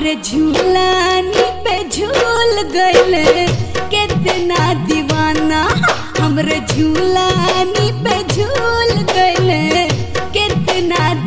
हमरे झूलानी पे झूल गइले कितना दीवाना हमरे झूलानी पे झूल गइले कितना